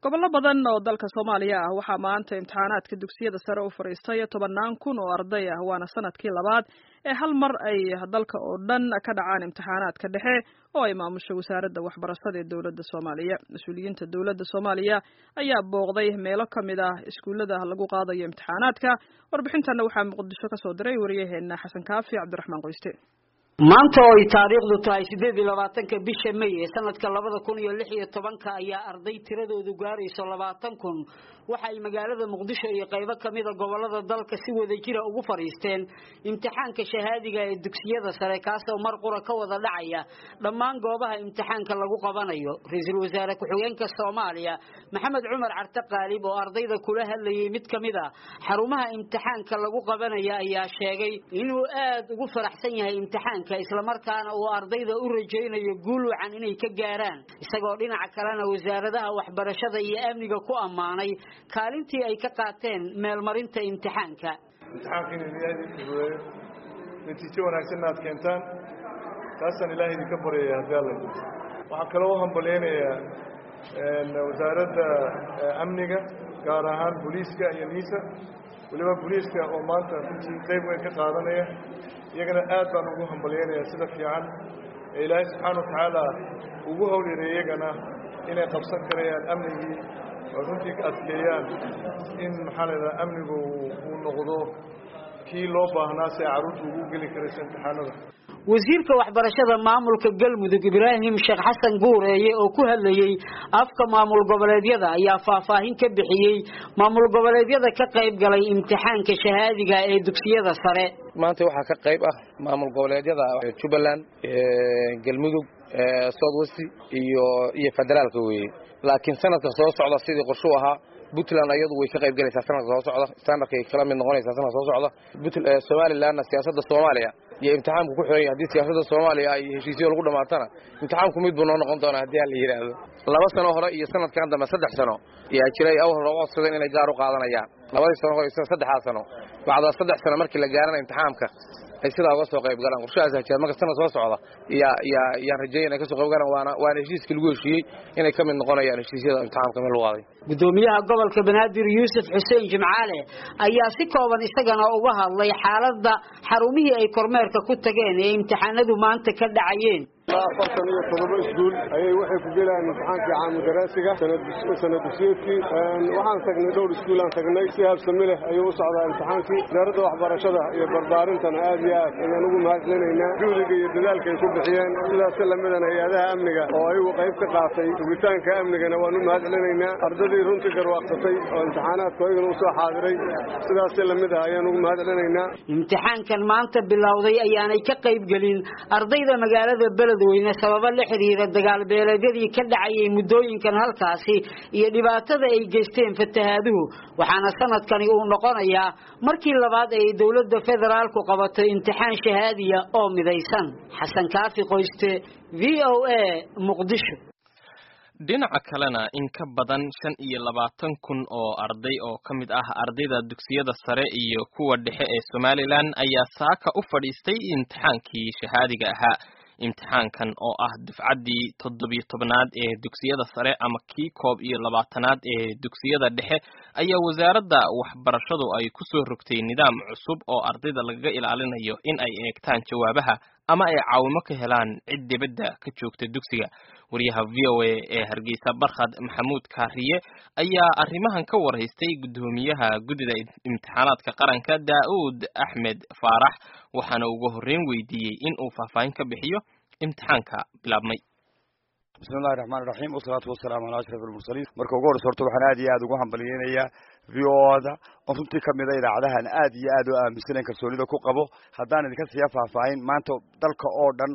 gobollo badan oo dalka soomaaliya ah waxaa maanta imtixaanaadka dugsiyada sare u fadhiistay tobannaan kun oo arday ah waana sanadkii labaad ee hal mar ay dalka oo dhan ka dhacaan imtixaanaadka dhexe oo ay maamusho wasaaradda waxbarashada ee dowladda soomaaliya mas-uuliyiinta dowladda soomaaliya ayaa booqday meelo ka mid ah iskuullada lagu qaadayo imtixaanaadka warbixintanna waxaa muqdisho ka soo diray wariyaheena xasan kaafi cabdiraxmaan qoyste maanta oo ay taariikhdu tahay siddeed iyo labaatanka bisha may ee sanadka labada kun iyo lix iyo tobanka ayaa arday tiradoodu gaarayso labaatan kun waxa ay magaalada muqdisho iyo qaybo kamida gobolada dalka si wada jira ugu fadhiisteen imtixaanka shahaadiga ee dugsiyada sare kaasoo mar qura ka wada dhacaya dhammaan goobaha imtixaanka lagu qabanayo ra-iisul wasaare ku-xigeenka soomaaliya maxamed cumar carte qaalib oo ardayda kula hadlayay mid kamid a xarumaha imtixaanka lagu qabanaya ayaa sheegay inuu aada ugu faraxsan yahay imtixaanka islamarkaana uu ardayda u rajaynayo guul wacan inay ka gaaraan isagoo dhinaca kalena wasaaradaha waxbarashada iyo amniga ku ammaanay kaalintii ay ka qaateen meelmarinta imtixaanka imtixaanka inuu ilaahay idin fududeeyo natiijo wanaagsanna aad keentaan taasaan ilaahay idinka baryaya haddii alla waxaan kaloo u hambalyaynayaa wasaaradda amniga gaar ahaan booliiska iyo niisa weliba booliiska oo maanta runtii qayb weyn ka qaadanaya iyagana aad baan ugu hambalyaynayaa sida fiican ee ilaahay subxaana wa tacaala ugu howlyara iyagana inay qabsan karayaan amnigii oo runtii adkeeyaan in maxaa la yidhaha amnigu uu noqdo kii loo baahnaa si ay carruurta ugu geli karayso imtixaanada wasiirka waxbarashada maamulka galmudug ibraahim sheekh xasan guureeye oo ku hadlayey afka maamul goboleedyada ayaa faahfaahin ka bixiyey maamul goboleedyada ka qayb galay imtixaanka shahaadiga ee dugsiyada sare maanta waxaa ka qayb ah maamul goboleedyada jubbaland galmudug south west iyo iyo federaalka weeye laakiin sanadka soo socda sidii qorshu ahaa puntland ayadu way ka qayb galaysaa sanadka soo socda standardkay kala mid noqonaysaa sanadka soo socda somalilandna siyaasadda soomaaliya iyo imtixaanku ku xiran yahay haddii siyaasadda soomaaliya ay heshiisyo lagu dhamaatana imtixaanku mid buu noo noqon doonaa haddii ha la yidhaahdo laba sano hore iyo sanadkan dambe saddex sano ayaa jiray awal hore u codsadeen inay gaar u qaadanayaan labadii sano hore saddexdaa sano bacda saddex sano markii la gaarana imtixaamka ay sidaa uga soo qayb galaan qorshahaas hajeed marka sanad soo socda yaa yaa yaan rajeeya inay ka soo qayb galaan waana waana heshiiskii lagu heshiiyey inay ka mid noqonayaan heshiisyada imtixaamka meel lagu qaaday gudoomiyaha gobolka banaadir yuusuf xuseen jimcaale ayaa si kooban isagana uga hadlay xaaladda xarumihii ay kormeerka ku tageen ee imtixaanadu maanta ka dhacayeen afartan iyo todoba iskuul ayay waxay ku gelayaan imtixaankii caamudaraasiga sana dugsiyeedkii waxaan tagnay dhowr iskuulaan tagnay si habsami leh ayuu u socdaa imtixaankii wasaaradda waxbarashada iyo barbaarintana aad iyo aad ayaan ugu mahadcelinaynaa juhdiga iyo dadaalka ay ku bixiyeen sidaas lamidana hay-adaha amniga oo ayagu qayb ka qaatay sugitaanka amnigana waan u mahadcelinaynaa ardadii runtii garwaaqsatay oo imtixaanaadku ayagana usoo xaadiray sidaas lamid ah ayaan ugu mahadcelinaynaa imtixaankan maanta bilowday ayaanay ka qayb gelin ardayda magaalada beledweyne sababo la xiriira dagaal beeleedyadii ka dhacayay muddooyinkan halkaasi iyo dhibaatada ay geysteen fatahaaduhu waxaana sanadkani uu noqonayaa markii labaad ay dowladda federaalku qabato imtixaan shahaadiya oo midaysan xasan kaafi qoyste v o a muqdisho dhinaca kalena in ka badan shan iyo labaatan kun oo arday oo ka mid ah ardayda dugsiyada sare iyo kuwa dhexe ee somalilan ayaa saaka u fadhiistay imtixaankii shahaadiga ahaa imtixaankan oo ah dufcaddii toddobiyo tobnaad ee dugsiyada sare ama kii koob iyo labaatanaad ee dugsiyada dhexe ayaa wasaaradda waxbarashadu ay ku soo rogtay nidaam cusub oo ardayda lagaga ilaalinayo in ay eegtaan jawaabaha ama ay caawimo ka helaan cid dibadda ka joogta dugsiga wariyaha v o a ee hargeysa barkhad maxamuud kaariye ayaa arrimahan ka warhaystay guddoomiyaha guddida imtixaanaadka qaranka daa'uud axmed faarax waxaana ugu horreyn weydiiyey in uu faahfaahin ka bixiyo imtixaanka bilaabmay bismi illahi raxmaan iraxiim wasalaatu wasalaamu calaa ashraf almursaliin marka ugu horreysa horta waxaan aad iyo aad ugu hambalyeynayaa v o da oo runtii kamida idaacadahan aad iyo aad u aaminsanayn kalsoonida ku qabo haddaan idinka siiya faahfaahin maanta dalka oo dhan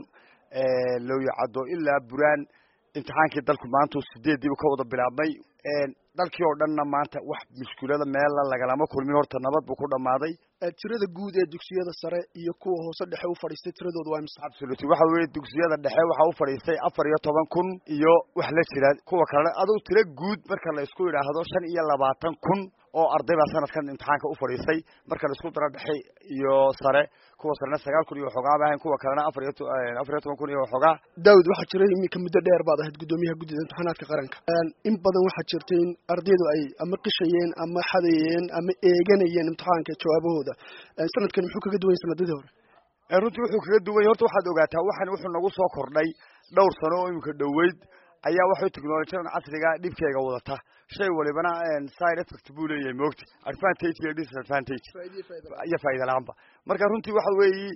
looyacaddo ilaa buraan imtixaankii dalku maanta sideediiba ka wada bilaabmay dalkii oo dhanna maanta wax mushkulada meella lagalama kulmin horta nabad buu ku dhammaaday tirada guud ee dugsiyada sare iyo kuwa hoose dhexe u fadhiistay tiradooda waa imsa absoluty waxa weeye dugsiyada dhexe waxa u fadhiistay afar iyo toban kun iyo wax la jira kuwa kalena aduu tiro guud marka la isku yidhaahdo shan iyo labaatan kun oo arday baa sanadkan imtixaanka u fadhiistay marka la isku daro dhexe iyo sare kuwa sarena sagaal kun iyo waxoogaa ba ahayn kuwa kalena afar iyo afar iyo toban kun iyo waxoogaa daawud waxaa jira iminka muddo dheer baad ahayd guddoomiyaha guddida imtixaanaadka qaranka in badan waxaa jirta in ardaydu ay ama qishayeen ama xadayeen ama eeganayeen imtixaanka jawaabahooda sanadkan muxuu kaga duwan yahay sanadadii hore runtii wuxuu kaga duwan yahay horta waxaad ogaataa waxan wuxuu nagu soo kordhay dhowr sano oo iminka dhoweyd ayaa waxay technolojiyadan casriga dhibkeega wadata shay walibana side effect buu leeyahay moogta advantage iyo disadvantage iyo faa'iida la-aanba marka runtii waxa weeyi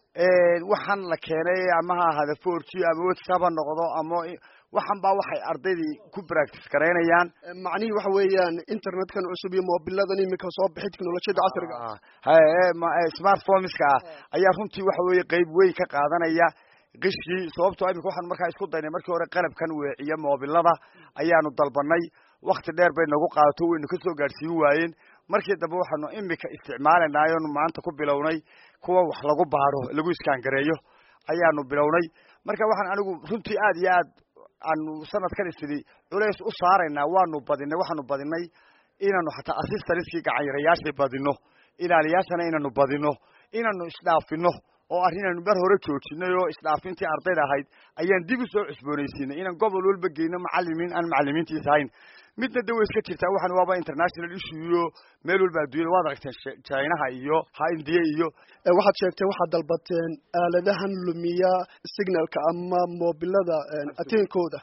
waxaan la keenay ama ha ahaada four g ama whatsapp ha noqdo ama waxan baa waxay ardaydii ku practice garaynayaan macnihii waxa weeyaan internetkan cusub iyo mobiladan imika soo bixi technolojiyada casriga smartphoneska ah ayaa runtii waxa weeye qeyb weyn ka qaadanaya qishkii sababtoo imika waxaanu markaa isku daynay markii hore qalabkan weeciya moobilada ayaanu dalbanay wakti dheer bay nagu qaadato waynu ka soo gaadhsiin waayeen markii dambe waxaanu imika isticmaalanay oonu maanta ku bilownay kuwa wax lagu baadho lagu iskaangareeyo ayaanu bilownay marka waxaan anigu runtii aad iyo aad aanu sanadkan isidi culays u saaraynaa waanu badinay waxaanu badinay inaanu xataa assistariskii gacanyarayaashii badino ilaaliyaashana inaanu badino inaanu isdhaafino oo arrinaynu bar hore joojinay oo isdhaafintii ardayda ahayd ayaan dib u soo cusboonaysiinay inaan gobol walba geyno macalimiin aan macalimiintiisa ahayn midna de way iska jirtaa waxan waaba international issue iyo meel walba adduunyada waad aragteen chinaha iyo ha indiya iyo waxaad sheegtay waxaad dalbateen aaladahan lumiya signalka ama mobilada ateenkooda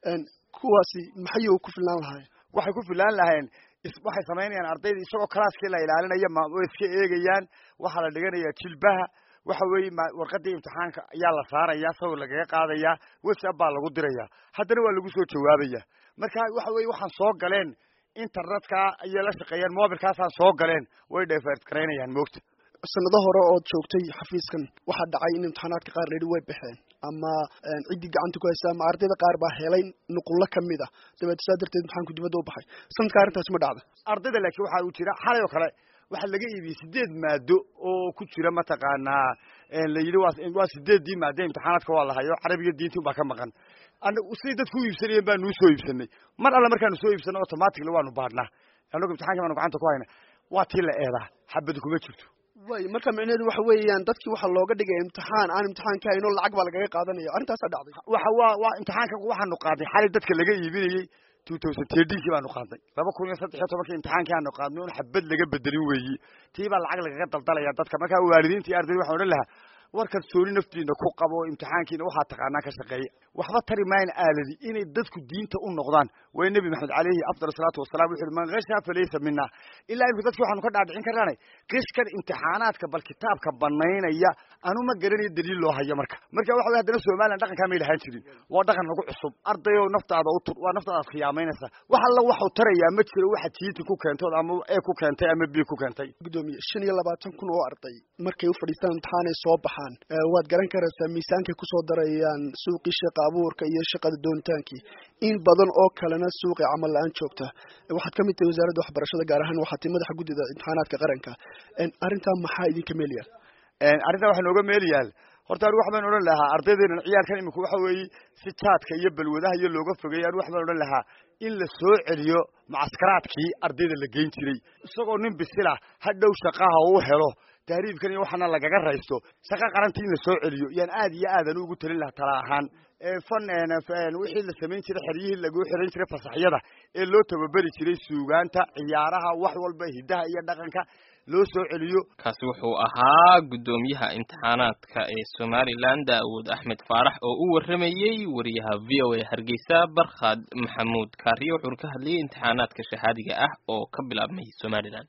kuwaasi maxay ku filaan lahayn waxay ku filaan lahayeen waxay samaynayaan ardayda isagoo calaaskii la ilaalinaya way iska eegayaan waxaa la dhiganayaa jilbaha waxa weeye warqadii imtixaanka ayaa la saaraya sawir lagaga qaadaya whatsapp baa lagu diraya haddana waa lagu soo jawaabaya marka waxa weye waxaan soo galeen internetka ayay la shaqeeyaan mobilkaasaan soo galeen way dhefert garaynayaan moogta sanado hore ood joogtay xafiiskan waxaa dhacay in imtixaanaadka qaar layidhi way baxeen ama ciddii gacanta ku haysa ama ardayda qaar baa helay nuqullo kamid ah dabeet saa darteed imtixaanku dibadda u baxay sanadka arrintaasi ma dhacda ardayda laakiin waxaa uu jira xalay oo kale waxaa laga iibiyey sideed maado oo ku jira mataqaanaa la yidhi waa sideeddii maado imtixaanaadka waa lahayo carabiga diinti baa ka maqan siday dadku u iibsanayeen baa nuu soo iibsanay mar alle markaanu soo iibsanay automatically waanu baadhnaa anagu imtixaanki baanu gacanta ku hayna waa tii la eedaa xabadi kuma jirto way marka micneheedu waxa weeyaan dadkii waxaa looga dhigay imtixaan aan imtixaanka hayn oo lacag baa lagaga qaadanaya arrintaasaa dhacday waxa waa waa imtixaanka waxaanu qaadnay xalay dadka laga iibinayey two thousand thirteenkii baanu qaadnay laba kun iyo saddex iyo tobankii imtixaankii aanu qaadnay un xabad laga bedelin weeyi tii baa lacag lagaga daldalaya dadka markaa waalidiinta iyo ardayda waxaan odhan lahaa war kalsooni naftiina ku qabo imtixaankiina waxaa taqaanaa ka shaqeeya waxba tari maayan aaladi inay dadku diinta u noqdaan way nebi maxamed caleyhi afdal salaatu wasalaam wuxu uhi man kasha falaysa mina ilaa imika dadki waxaanu ka dhaadhicin karnaanay qishkan imtixaanaadka bal kitaabka banaynaya anu ma garanayo daliil loo hayo marka marka waxa wey haddana somalilan dhaqankaa may lahaan jirin waa dhaqan nagu cusub ardayo naftaada u tur waa naftaada ad khiyaamaynaysa wax alla waxu tarayaa ma jiro waxa tiiti ku keentood ama e ku keentay ama b ku keentay gudoomiye shan iyo labaatan kun oo arday markay u fadhiistaan imtixaanay soo baxaan waad garan karaysaa miisaankay kusoo darayaan suuqii shaqa abuurka iyo shaqada doontaankii in badan oo kalena suuqii camal la-aan joogta waxaad ka mid tahay wasaaradda waxbarashada gaar ahaan waxaad tahay madaxa guddida imtixaanaadka qaranka arrintaa maxaa idinka meel yaal arrintaa waxaa nooga meel yaal horta anigu wax baan odhan lahaa ardaydeena ciyaalkan imika waxa weeye si jaadka iyo balwadaha iyo looga fogeeya anigu wax baan odhan lahaa in la soo celiyo mucaskaraadkii ardayda la geyn jiray isagoo nin bisila ha dhow shaqaha uu helo tahriibkan iyo waxaana lagaga raysto shaqa qarantii in la soo celiyo yaan aad iyo aadan ugu talin lahaa tala ahaan fan wixii la samayn jiray xeryihii lagu xiran jiray fasaxyada ee loo tababeri jiray suugaanta ciyaaraha wax walba hidaha iyo dhaqanka loo soo celiyo kaasi wuxuu ahaa guddoomiyaha imtixaanaadka ee somalilan daawud axmed faarax oo u warramayey wariyaha v o a hargeysa barkhad maxamuud kaariyo wuxuuna ka hadlayay imtixaanaadka shahaadiga ah oo ka bilaabmay somalilan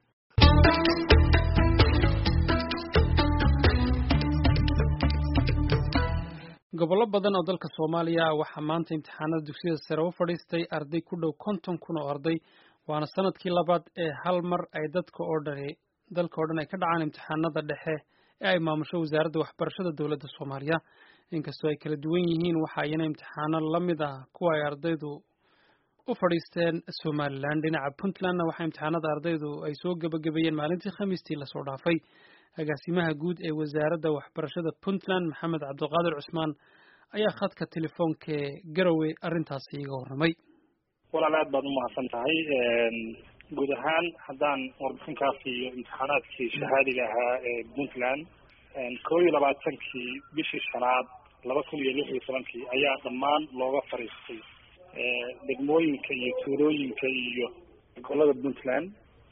gobollo badan oo dalka soomaaliya waxaa maanta imtixaanada dugsiyada sare u fadhiistay arday ku dhow konton kun oo arday waana sanadkii labaad ee hal mar ay dadka oo dhan dalka oo dhan ay ka dhacaan imtixaanada dhexe ee ay maamusho wasaaradda waxbarashada dowladda soomaaliya inkastoo ay kala duwan yihiin waxa iyana imtixaano la mid ah kuwa ay ardaydu u fadhiisteen somalilan dhinaca puntlandna waxaa imtixaanada ardaydu ay soo gebagabeeyeen maalintii khamiistii lasoo dhaafay agaasimaha guud ee wasaaradda waxbarashada puntland maxamed cabdiqaadir cusmaan ayaa khadka telefoonka ee garowe arrintaasi iga warramay walaal aad baad umahadsan tahay guud ahaan haddaan warbixinkaa siiyo imtixaanaadkii shahaadiga ahaa ee puntland koo iyo labaatankii bishii shanaad laba kun iyo lix iyo tobankii ayaa dhammaan looga fariistay degmooyinka iyo tuulooyinka iyo gobolada puntland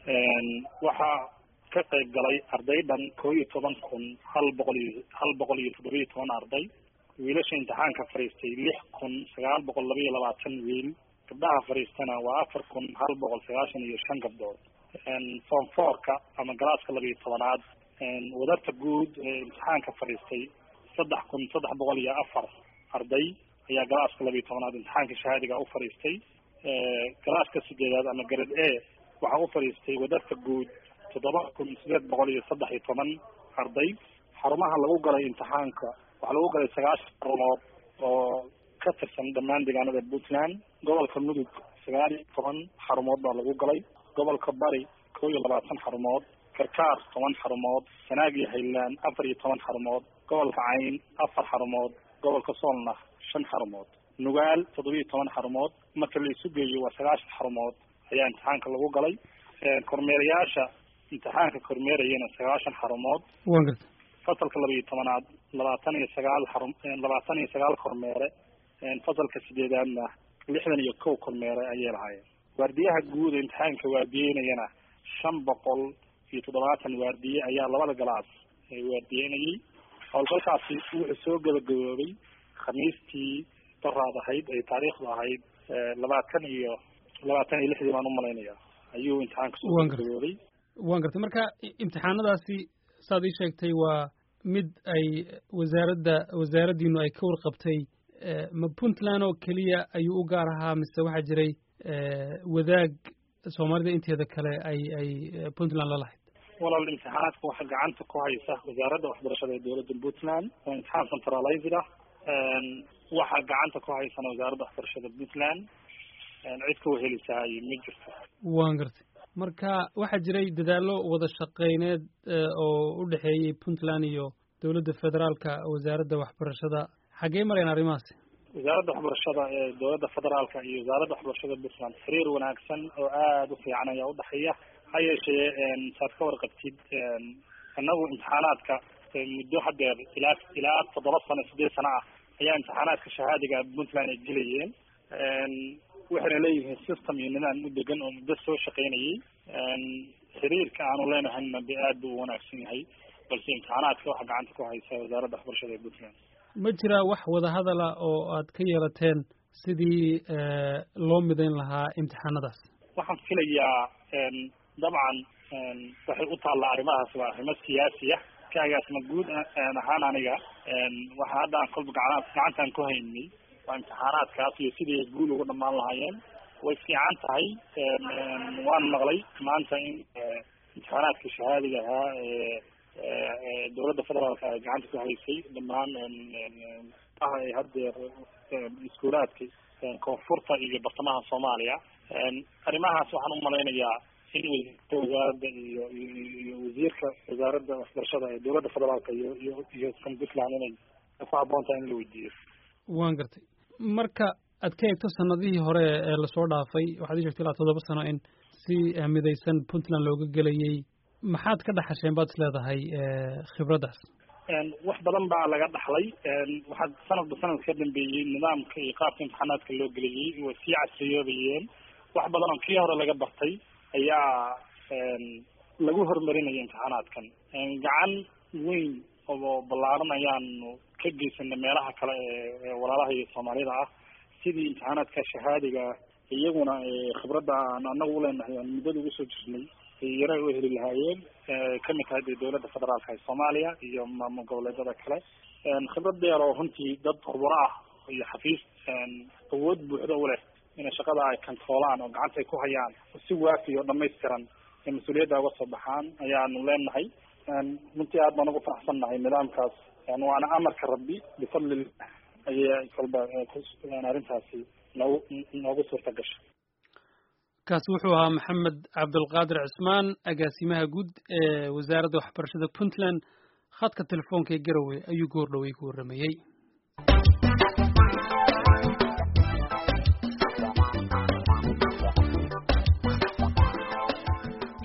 waxaa ka qayb galay arday dhan koo iyo toban kun hal boqol iyo hal boqol iyo toddoba iyo toban arday wiilasha imtixaanka fariistay lix kun sagaal boqol laba iyo labaatan wiil gabdhaha fariistana waa afar kun hal boqol sagaashan iyo shan gabdhood form fourka ama galaaska laba iyo tobanaad wadarta guud ee imtixaanka fadhiistay saddex kun saddex boqol iyo afar arday ayaa galaaska laba iyo tobanaad imtixaanka shahaadiga u fadhiistay galaaska sideedaad ama garad a waxaa u fadhiistay wadarta guud toddoba kun sideed boqol iyo saddex iyo toban arday xarumaha lagu galay imtixaanka waxaa lagu galay sagaashan xarumood oo ka tirsan dhammaan deegaanada puntland gobolka mudug sagaal iyo toban xarumood baa lagu galay gobolka bari koo iyo labaatan xarumood karkaar toban xarumood sanaag iyo highland afar iyo toban xarumood gobolka cayn afar xarumood gobolka soolna shan xarumood nugaal toddoba iyo toban xarumood marka la isu geeyo waa sagaashan xarumood ayaa imtixaanka lagu galay kormeerayaasha imtixaanka kormeerayana sagaashan xarumood waan garta fasalka laba iyo tobanaad labaatan iyo sagaal xarum labaatan iyo sagaal kormeere fasalka sideedaadna lixdan iyo kow kormeere ayay lahaayeen waardiyaha guud ee imtixaanka waardiyeynayana shan boqol iyo toddobaatan waardiye ayaa labada galaas waardiyeynayay howlgalkaasi wuxuu soo gabagaboobay khamiistii daraad ahayd ay taariikhdu ahayd labaatan iyo labaatan iyo lixdii baan umalaynaya ayuu imtixaanka soo gabagaboobay waan gartay marka imtixaanadaasi saad ii sheegtay waa mid ay wasaaradda wasaaraddiinu ay ka warqabtay ma puntland oo keliya ayuu u gaar ahaa mise waxaa jiray wadaag soomaalida inteeda kale ay ay puntland la lahayd walaal imtixaanaadka waxaa gacanta ku haysa wasaaradda waxbarashada ee dowladda puntland waa imtixaan centralized ah waxaa gacanta ku haysana wasaaradda waxbarashada puntland cid ka wehelisaay ma jirto waan gartay marka waxaa jiray dadaallo wada shaqeyneed oo u dhexeeyey puntland iyo dowladda federaalka wasaaradda waxbarashada xaggee mareen arrimahaasi wasaaradda waxbarashada ee dowladda federaalka iyo wasaaradda waxbarashada puntland xiriir wanaagsan oo aada u fiican ayaa udhexeeya ha yeeshee saad ka warqabtid inagu imtixaanaadka muddo hadeer ilaa ilaa toddoba sano sideed sano ah ayaa imtixaanaadka shahaadiga puntland ay gelayeen waxayna leeyihiin system iyo nidaam u degan oo muddo soo shaqeynayay xiriirka aanu leenahayna de aad buu u wanaagsan yahay balse imtixaanaadka waxaa gacanta ku haysa wasaaradda waxbarashada ee puntland ma jiraa wax wadahadala oo aad ka yeelateen sidii loo midayn lahaa imtixaanadaas waxaan filayaa dabcan waxay u taallaa arrimahaas waa arrimo siyaasi ah kaagaasma guud ahaan aniga waxa hadda aan kolba gacan gacantaan ku haynay waa imtixaanaadkaas iyo sidii guul uga dhamaan lahaayeen way fiican tahay waan maqlay maanta in imtixaanaadka shahaadiga ahaa ee dowladda federaalka ay gacanta ku haysay dhammaan ay hadeer iskuulaadka koonfurta iyo bartamaha soomaaliya arrimahaas waxaan umalaynayaa in wasiirka wasaaradda iyo iyo wasiirka wasaaradda waxbarashada ee dowladda federaalka iyo iyo iyo kan puntland inay ku habboon tahay in la weydiiyo waan gartay marka aad ka eegto sanadihii hore ee lasoo dhaafay waxaad ii sheegtay ilaa toddoba sano in si midaysan puntland looga gelayay maxaad ka dhaxasheen baad is leedahay khibraddaas wax badan baa laga dhaxlay waxaa sanadba sanad ka dambeeyey nidaamka iyo qaabka imtixaanaadka loo geliyey way sii casriyoobayeen wax badan oo kii hore laga bartay ayaa lagu horumarinaya imtixaanaadkan gacan weyn oo ballaaran ayaanu ka geysanay meelaha kale ee walaalaha iyo soomaalida ah sidii imtixaanaadka shahaadiga iyaguna khibradda aan anagu uleenahay aan muddada ugu soo jirnay yara u heli lahaayeen kamid tahay dee dowladda federaalka ee soomaaliya iyo maamul goboleedyada kale khibrad dheer oo runtii dad khuburo ah iyo xafiis awood buuxda u leh inay shaqada ay controolaan oo gacanta ay ku hayaan si waafi oo dhamaystiran ee mas-uuliyadda uga soo baxaan ayaanu leenahay runtii aad baan ugu faraxsannahay nidaamkaas waana amarka rabbi bifadlillah ayay kolba arrintaasi noogu noogu suurta gashay kaasi wuxuu ahaa maxamed cabdulqaadir cismaan agaasimaha guud ee wasaaradda waxbarashada puntland khadka telefoonka ee garowe ayuu goor dhowey ku warramayey